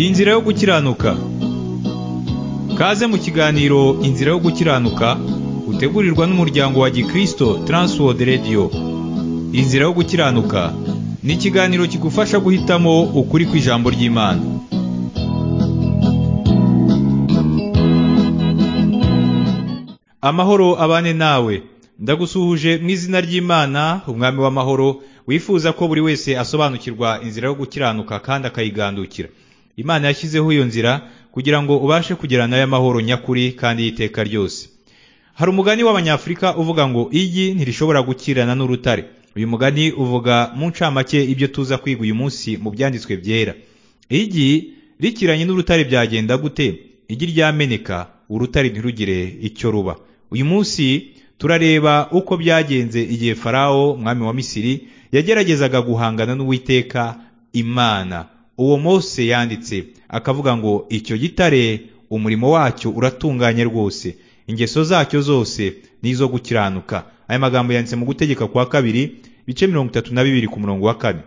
inzira yo gukiranuka kaze mu kiganiro inzira yo gukiranuka utegurirwa n'umuryango wa gikristo transworld radio inzira yo gukiranuka ni ikiganiro kigufasha guhitamo ukuri kw'ijambo ry'imana amahoro abane nawe ndagusuhuje mu izina ry'imana umwami w'amahoro wifuza ko buri wese asobanukirwa inzira yo gukiranuka kandi akayigandukira imana yashyizeho iyo nzira kugira ngo ubashe kugera nayo amahoro nyakuri kandi y'iteka ryose hari umugani w'abanyafurika uvuga ngo igi ntirishobora gukirana n'urutare uyu mugani uvuga mu ncamake ibyo tuza kwiga uyu munsi mu byanditswe byera igi rikiranye n'urutare byagenda gute igi ryameneka urutare ntirugire icyo ruba uyu munsi turareba uko byagenze igihe farawo mwami wa misiri yageragezaga guhangana n'uwiteka imana uwo mose yanditse akavuga ngo icyo gitare umurimo wacyo uratunganye rwose ingeso zacyo zose ni izo gukiranuka aya magambo yanditse mu gutegeka kwa kabiri ibice mirongo itatu na bibiri ku murongo wa kane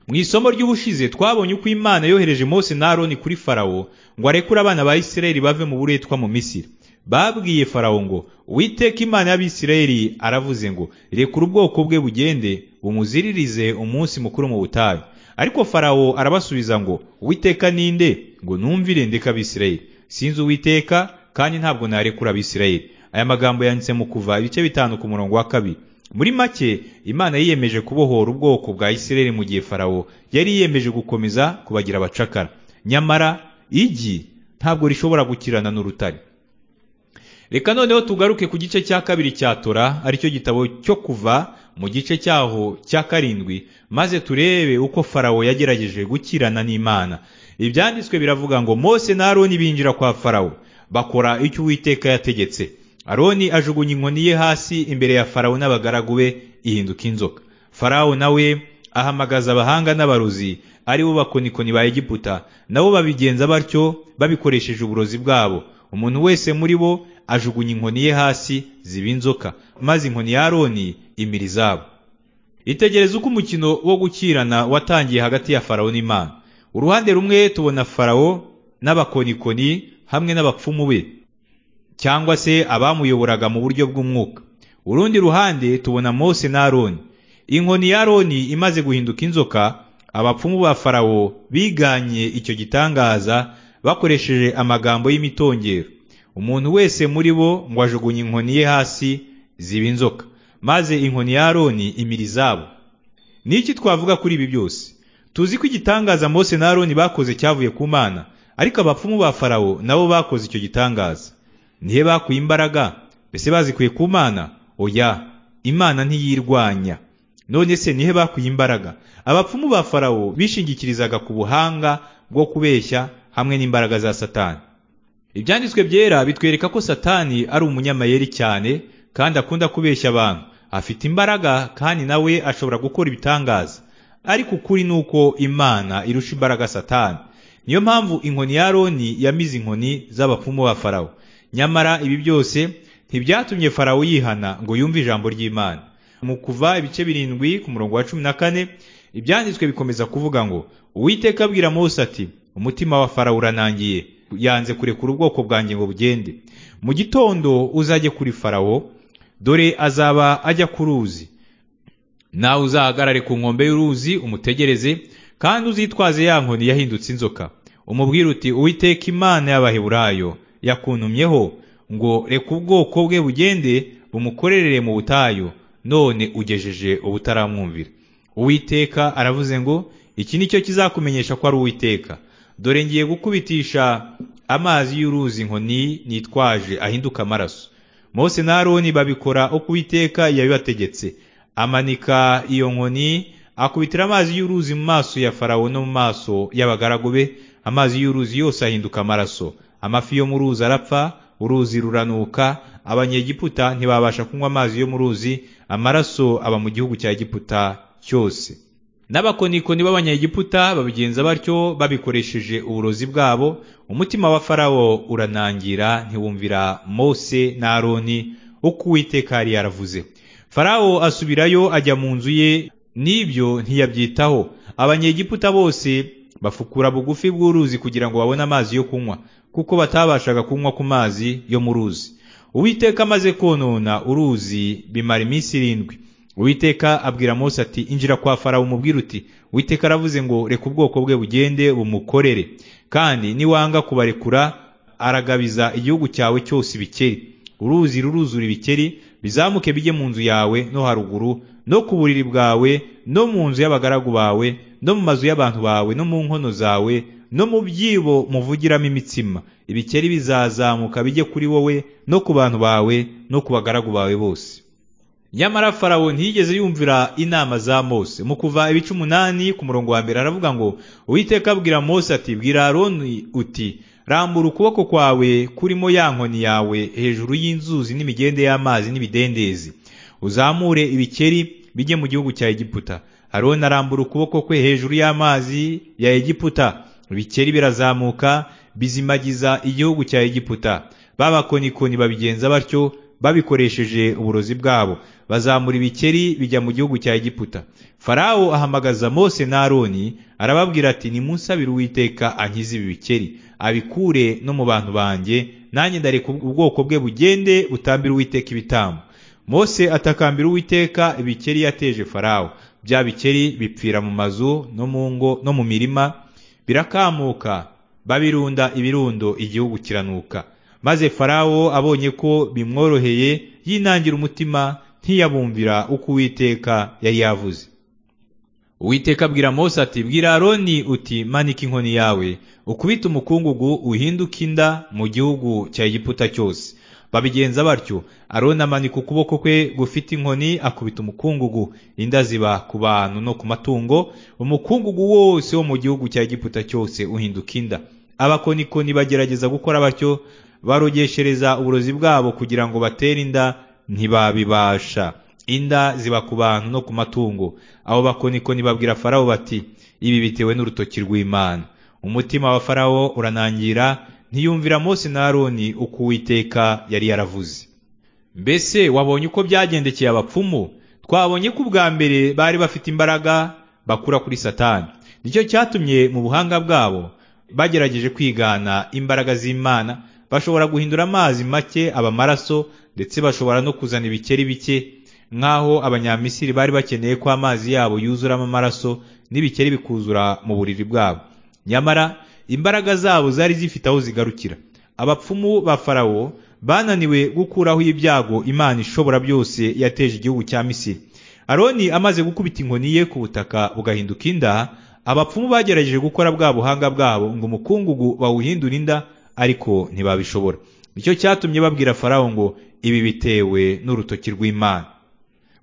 mu isomo ry'ubushize twabonye uko imana yohereje mose na aroni kuri farawo ngo arekure abana ba isirayeli bave mu buretwa mu misiri babwiye farawo ngo uwiteka imana y'abisirayeli aravuze ngo rekura ubwoko bwe bugende bumuziririze umunsi mukuru mu butayu ariko farawo arabasubiza ngo uwiteka ninde ngo numvire ndeka abisirayeli sinzi uwiteka kandi ntabwo narekura abisirayeli aya magambo yanditse mu kuva ibice bitanu ku murongo wa kabiri muri make imana yiyemeje kubohora ubwoko bwa isirayeli mu gihe farawo yari yiyemeje gukomeza kubagira abacakara nyamara igi ntabwo rishobora gukirana n'urutare reka noneho tugaruke ku gice cya kabiri cya tora aricyo gitabo cyo kuva mu gice cyaho cya karindwi maze turebe uko farawo yagerageje gukirana n'imana ibyanditswe biravuga ngo mose na aroni binjira kwa farawo bakora icyo uwiteka yategetse aroni ajugunya inkoni ye hasi imbere ya farawo n'abagaragu be ihinduka inzoka farawo nawe ahamagaza abahanga n'abarozi ari bo bakonikoni ba egiputa nabo babigenza batyo babikoresheje uburozi bwabo umuntu wese muri bo ajugunya inkoni ye hasi ziba inzoka maze inkoni ya aroni imira izabo itegereza uko umukino wo gukirana watangiye hagati ya farawo n'imana uruhande rumwe tubona farawo n'abakonikoni hamwe n'abapfumu be cyangwa se abamuyoboraga mu buryo bw'umwuka urundi ruhande tubona mose na aroni inkoni ya aroni imaze guhinduka inzoka abapfumu ba farawo biganye icyo gitangaza bakoresheje amagambo y'imitongero umuntu wese muri bo ngo ajugunye inkoni ye hasi ziba inzoka maze inkoni ya aroni imira izabo n'iki twavuga kuri ibi byose tuzi ko igitangaza mose na aroni bakoze cyavuye ku mana ariko abapfumu ba farawo nabo bakoze icyo gitangaza nihe bakuye imbaraga mbese bazikuye ku mana oya imana ntiyirwanya none se nihe bakuye imbaraga abapfumu ba farawo bishingikirizaga ku buhanga bwo kubeshya hamwe n'imbaraga za satani ibyanditswe byera bitwereka ko satani ari umunyamayeri cyane kandi akunda kubeshya abantu afite imbaraga kandi nawe ashobora gukora ibitangaza ariko ukuri ni uko imana irusha imbaraga satani niyo mpamvu inkoni ya aroni yamize inkoni z'abapfumu ba farawo nyamara ibi byose ntibyatumye farawo yihana ngo yumve ijambo ry'imana mu kuva ibice birindwi ku murongo wa cumi na kane ibyanditswe bikomeza kuvuga ngo uwiteka abwira mose ati umutima wa farawo uranangiye yanze kurekura ubwoko bwanjye ngo bugende mu gitondo uzajye kuri farawo dore azaba ajya ku ruzi nawe uzahagarare ku nkombe y'uruzi umutegereze kandi uzitwaze ya nkoni yahindutse inzoka umubwire uti uwiteka imana y'abaheburayo yakuntumyeho ngo reka ubwoko bwe bugende bumukorerere mu butayu none ugejeje ubutaramwumvira uwiteka aravuze ngo iki ni cyo kizakumenyesha ko ari uwiteka dore ngiye gukubitisha amazi y'uruzi inkoni nitwaje ahinduka amaraso mose na aroni babikora uko uwiteka yabibategetse amanika iyo nkoni akubitira amazi y'uruzi mu maso ya farawo no mu maso y'abagaragu be amazi y'uruzi yose ahinduka amaraso amafi yo mu ruzi arapfa uruzi ruranuka abanyegiputa ntibabasha kunywa amazi yo mu ruzi amaraso aba mu gihugu cya giputa cyose n'abakonikoni b'abanyegiputa babigenza batyo babikoresheje uburozi bwabo umutima wa farawo uranangira ntiwumvira mose na aroni uko uwiteka yari yaravuze farawo asubirayo ajya mu nzu ye n'ibyo ntiyabyitaho abanyegiputa bose bafukura bugufi bw'uruzi kugira ngo babone amazi yo kunywa kuko batabashaga kunywa ku mazi yo mu ruzi uwiteka amaze konona uruzi bimara iminsi irindwi uwiteka abwira mose ati injira kwa farawo umubwire uti uwiteka aravuze ngo reka ubwoko bwe bugende bumukorere kandi niwanga kubarekura aragabiza igihugu cyawe cyose ibikeri uruzi ruruzura ibikeri bizamuke bijye mu nzu yawe no haruguru no ku buriri bwawe no mu nzu y'abagaragu bawe no mu mazu y'abantu bawe no mu nkono zawe no mu byibo muvugiramo imitsima ibikeri bizazamuka bijye kuri wowe no ku bantu bawe no ku bagaragu bawe bose nyamara farawo ntiyigeze yumvira inama za mose mu kuva ibice umunani ku murongo wa mbere aravuga ngo uwiteka abwira mose ati bwira aroni uti rambura ukuboko kwawe kurimo ya nkoni yawe hejuru y'inzuzi n'imigende y'amazi n'ibidendezi uzamure ibikeri bijye mu gihugu cya egiputa aroni arambura ukuboko kwe hejuru y'amazi ya egiputa ibikeri birazamuka bizimagiza igihugu cya egiputa babakonikoni babigenza batyo babikoresheje uburozi bwabo bazamura ibikeri bijya mu gihugu cya egiputa farawo ahamagaza mose na aroni arababwira ati nimunsabire uwiteka ankize ibi bikeri abikure no mu bantu banjye nanjye ndareka ubwoko bwe bugende butambire uwiteka ibitambo mose atakambira uwiteka ibikeri yateje farawo bya bikeri bipfira mu mazu no mu ngo no mu mirima birakamuka babirunda ibirundo igihugu kiranuka maze farawo abonye ko bimworoheye yinangira umutima ntiyabumvira uko uwiteka yari yavuze uwiteka abwira mose ati bwira aroni uti manika inkoni yawe ukubite umukungugu uhinduke inda mu gihugu cya egiputa cyose babigenza batyo aroni amanika ukuboko kwe gufite inkoni akubita umukungugu inda ziba ku bantu no ku matungo umukungugu wose wo mu gihugu cya egiputa cyose uhinduka inda abakonikoni bagerageza gukora batyo barogeshereza uburozi bwabo kugira ngo batere inda ntibabibasha inda ziba ku bantu no ku matungo abo bakonikoni babwira farawo bati ibi bitewe n'urutoki rw'imana umutima wa farawo uranangira ntiyumvira mose na aroni uko uwiteka yari yaravuze mbese wabonye uko byagendekeye abapfumu twabonye ko ubwa mbere bari bafite imbaraga bakura kuri satani nicyo cyatumye mu buhanga bwabo bagerageje kwigana imbaraga z'imana bashobora guhindura amazi make aba amaraso ndetse bashobora no kuzana ibikeri bike nk'aho abanyamisiri bari bakeneye ko amazi yabo yuzuramo amaraso n'ibikeri bikuzura mu buriri bwabo nyamara imbaraga zabo zari zifite aho zigarukira abapfumu ba farawo bananiwe gukuraho ibyago imana ishobora byose yateje igihugu cya misiri aroni amaze gukubita inkoni ye ku butaka bugahinduka inda abapfumu bagerageje gukora bwa buhanga bwabo ngo umukungugu bawuhindure inda ariko ntibabishobora nicyo cyatumye babwira farawo ngo ibi bitewe n'urutoki rw'imana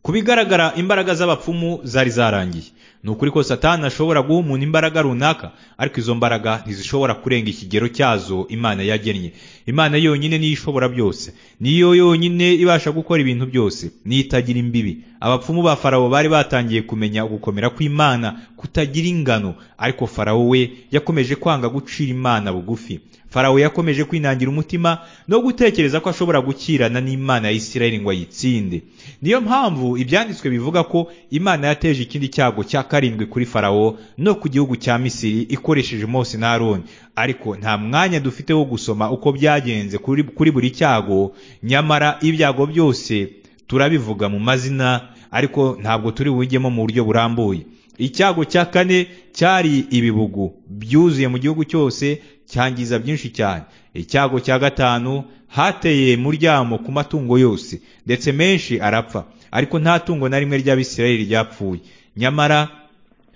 ku bigaragara imbaraga z'abapfumu zari zarangiye ni ukuri ko satani ashobora guha umuntu imbaraga runaka ariko izo mbaraga ntizishobora kurenga ikigero cyazo imana yagennye imana yonyine niyo ishobora byose niyo yonyine ibasha gukora ibintu byose niyo itagira imbibi abapfumu ba farawo bari batangiye kumenya ugukomera kw'imana kutagira ingano ariko farawo we yakomeje kwanga gucira imana bugufi farawo yakomeje kwinangira umutima no gutekereza ko ashobora gukirana n'imana ya isirayeli ngo ayitsinde niyo mpamvu ibyanditswe bivuga ko imana yateje ikindi cyago cya karindwi kuri farawo no ku gihugu cya misiri ikoresheje mose na aroni ariko nta mwanya dufite wo gusoma uko byagenze kuri, kuri buri cyago nyamara ibyago byose turabivuga mu mazina ariko ntabwo turi bujyemo mu buryo burambuye icyago cya kane cyari ibibugu byuzuye mu gihugu cyose cyangiza byinshi cyane icyago cya gatanu hateye muryamo ku matungo yose ndetse menshi arapfa ariko nta tungo na rimwe ry'abisirayeli ryapfuye nyamara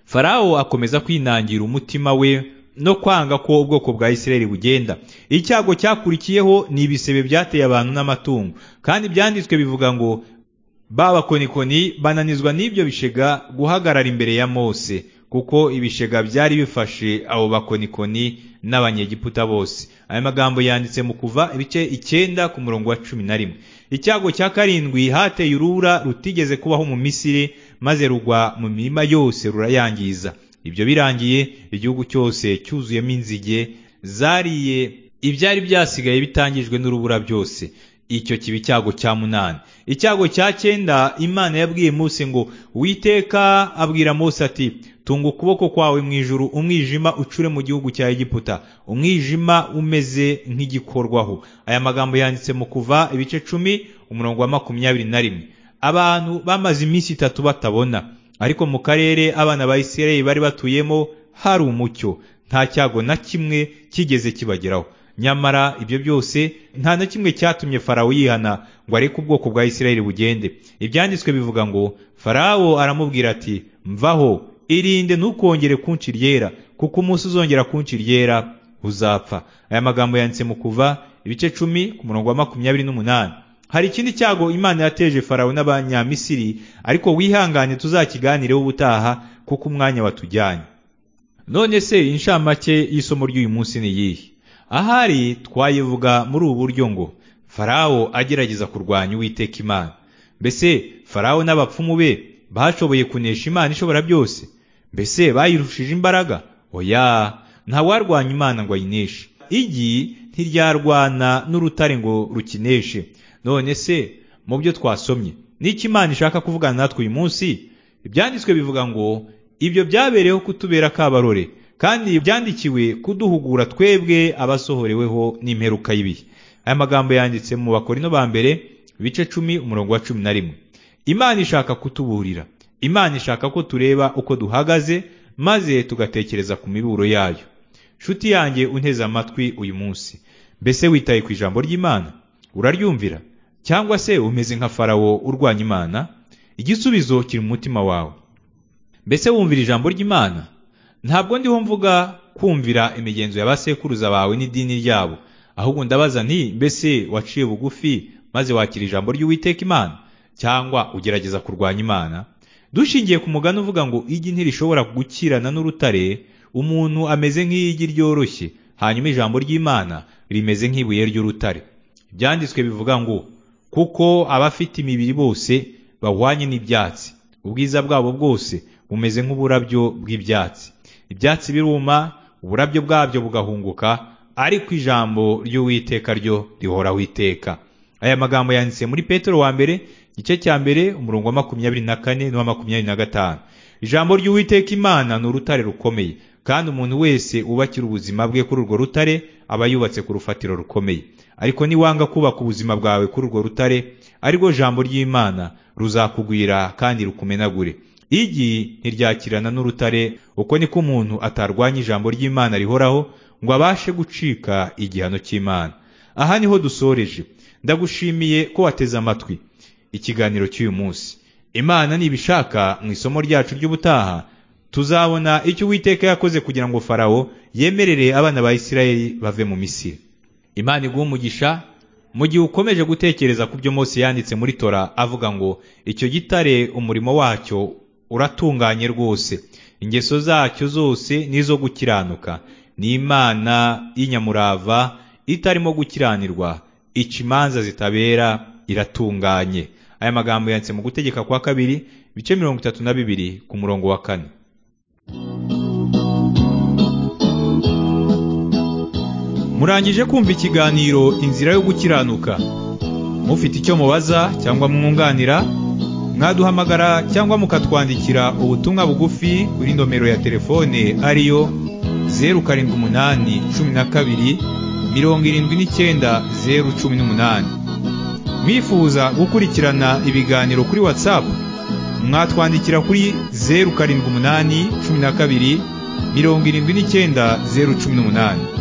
farawo akomeza kwinangira umutima we no kwanga ko ubwoko bwa isirayeli bugenda icyago cyakurikiyeho ni ibisebe byateye abantu n'amatungo kandi ibyanditswe bivuga ngo babakonikoni bananizwa n'ibyo bishega guhagarara imbere ya mose kuko ibishega byari bifashe abo bakonikoni n'abanyegiputa bose aya magambo yanditse mu kuva ibice icyenda ku murongo wa cumi na rimwe icyago cya karindwi hateye urubura rutigeze kubaho mu misiri maze rugwa mu mirima yose rurayangiza ibyo birangiye igihugu cyose cyuzuyemo inzige zariye ibyari byasigaye bitangijwe n'urubura byose icyo kiba icyago cya munani icyago cya cyenda imana yabwiye Mose ngo witeka abwira Mose ati tunga ukuboko kwawe mu ijuru umwijima ucure mu gihugu cya egiputa umwijima umeze nk'igikorwaho aya magambo yanditse mu kuva ibice cumi umurongo wa makumyabiri na rimwe abantu bamaze iminsi itatu batabona ariko mu karere abana ba isirayeli bari batuyemo hari umucyo nta cyago na kimwe kigeze kibageraho nyamara ibyo byose nta na kimwe cyatumye farawo yihana ngo areke ubwoko bwa isirayeli bugende ibyanditswe bivuga ngo farawo aramubwira ati mvaho irinde ntukongere kunshi ryera kuko umunsi uzongera kunshi ryera uzapfa aya magambo yanditse mu kuva ibice cumi ku murongo wa makumyabiri n'umunani hari ikindi cyago imana yateje farawo n'abanyamisiri ariko wihangane tuzakiganireho ubutaha kuko umwanya watujyanye none se inshamake y'isomo ry'uyu munsi ni iyihe ahari twayivuga muri ubu buryo ngo farawo agerageza kurwanya uwiteka imana mbese farawo n'abapfumu be bashoboye kunesha imana ishobora byose mbese bayirushije imbaraga oya ntawarwanya imana ngo ayineshe igi ntiryarwana n'urutare ngo rukineshe none se mu byo twasomye n'icyo imana ishaka kuvugana natwe uyu munsi ibyanditswe bivuga ngo ibyo byabereyeho kutubera akabarore kandi byandikiwe kuduhugura twebwe abasohoreweho n'imperuka y'ibihe aya magambo yanditse mu bakorino ba mbere ibice cumi umurongo wa cumi na rimwe imana ishaka kutuburira imana ishaka ko tureba uko duhagaze maze tugatekereza ku miburo yayo nshuti yanjye unteze amatwi uyu munsi mbese witaye ku ijambo ry'imana uraryumvira cyangwa se umeze nka farawo urwanya imana igisubizo kiri mu mutima wawe mbese wumvira ijambo ry'imana ntabwo ndiho mvuga kumvira imigenzo y'abasekuruza bawe n'idini ryabo ahubwo ndabaza nti mbese waciye bugufi maze wakira ijambo ry'uwiteka imana cyangwa ugerageza kurwanya imana dushingiye ku mugani uvuga ngo igi ntirishobora gukirana n'urutare umuntu ameze nk'igi ryoroshye hanyuma ijambo ry'imana rimeze nk'ibuye ry'urutare ibyanditswe bivuga ngo kuko abafite imibiri bose bahwanye n'ibyatsi ubwiza bwabo bwose bumeze nk'uburabyo bw'ibyatsi ibyatsi biruma uburabyo bwabyo bugahunguka ariko ijambo ry'uwiteka ryo rihoraho iteka aya magambo yanditse muri petero wa mbere igice cya mbere umurongo wa makumyabiri na kane n'uwa makumyabiri na gatanu ijambo ry'uwiteka imana ni urutare rukomeye kandi umuntu wese wubakira ubuzima bwe kuri urwo rutare aba yubatse ku rufatiro rukomeye ariko niwanga kubaka ubuzima bwawe kuri urwo rutare arirwo jambo ry'imana ruzakugwira kandi rukumenagure igi ntiryakirana n'urutare uko niko umuntu atarwanya ijambo ry'imana rihoraho ngo abashe gucika igihano cy'imana aha niho dusoreje ndagushimiye ko wateze amatwi ikiganiro cy'uyu munsi imana nibishaka mu isomo ryacu ry'ubutaha tuzabona icyo uwiteka yakoze kugira ngo farawo yemerere abana ba isirayeli bave mu misiri imana iguha umugisha mu gihe ukomeje gutekereza ku byo Mose yanditse muri tora avuga ngo icyo gitare umurimo wacyo uratunganye rwose ingeso zacyo zose n'izo gukiranuka ni imana y'inyamurava itarimo gukiranirwa ica imanza zitabera iratunganye aya magambo yanditse mu gutegeka kwa kabiri ibice mirongo itatu na bibiri ku murongo wa kane murangije kumva ikiganiro inzira yo gukiranuka mufite icyo mubaza cyangwa mwunganira mwaduhamagara cyangwa mukatwandikira ubutumwa bugufi kuri nomero ya telefone ariyo zeru karindwi umunani cumi na kabiri mirongo irindwi n'icyenda zeru cumi n'umunani mwifuza gukurikirana ibiganiro kuri watsapu mwatwandikira kuri zeru karindwi umunani cumi na kabiri mirongo irindwi n'icyenda zeru cumi n'umunani